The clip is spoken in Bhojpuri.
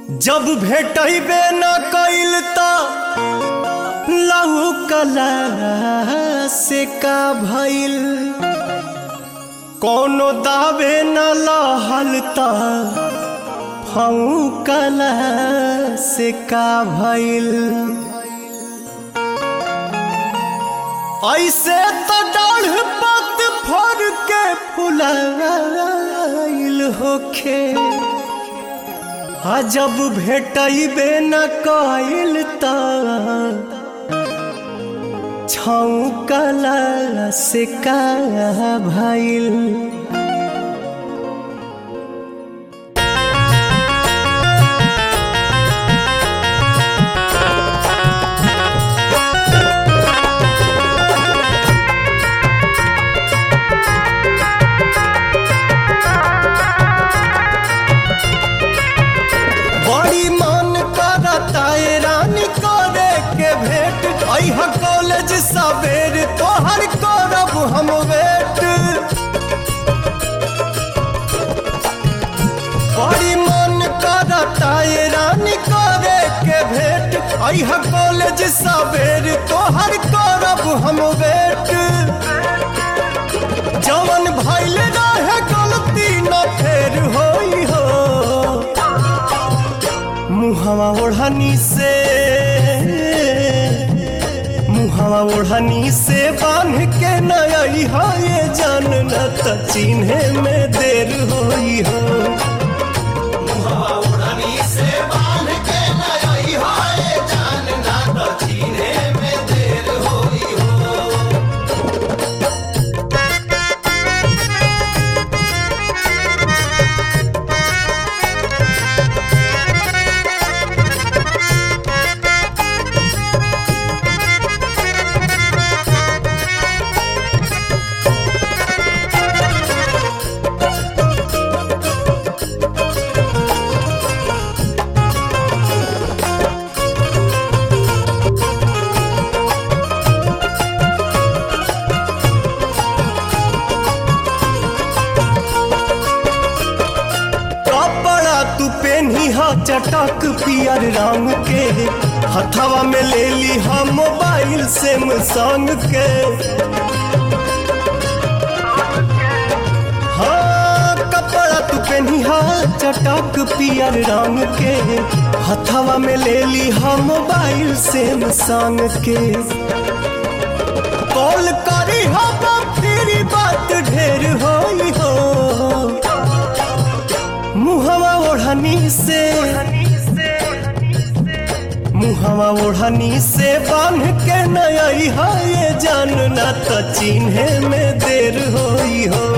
जब भेटबे न कइल त लहू कला से का भइल कोनो दावे न लहल त फऊ कला से का भइल ऐसे तो डाढ़ पत फर के फुलाइल होखे आ जब भेटबे न कइल त छौकला से का भइल बड़ी मन करता ए रानी करे के भेंट अह कॉलेज सवेर तोहर करब हम वेट बड़ी मन करता ए रानी करे के भेंट अह कॉलेज सवेर तोहर करब हम वेट जवन भइल रहे गलती न फेर होई हो मुहवा ओढ़नी से मुहवा ओढ़नी से बांध के नई हो ये जान न त चिन्हे में देर होई हो मुहवा ओढ़नी से बांध के नई हो ये जान न त चिन्हे में देर होई हो कपड़ा तू पेनी हा चटक पियर रंग के हथवा में ले ली हा मोबाइल सैमसंग के हाँ कपड़ा तू पेनी हा चटक पियर रंग के हथवा में ले ली हा मोबाइल सैमसंग के कॉल करी हा तेरी बात ढेर होई हो मुहवा ओढ़नी से मुहवा ओढ़नी से बांध के नई है ये जान न त चिन्हे में देर होई हो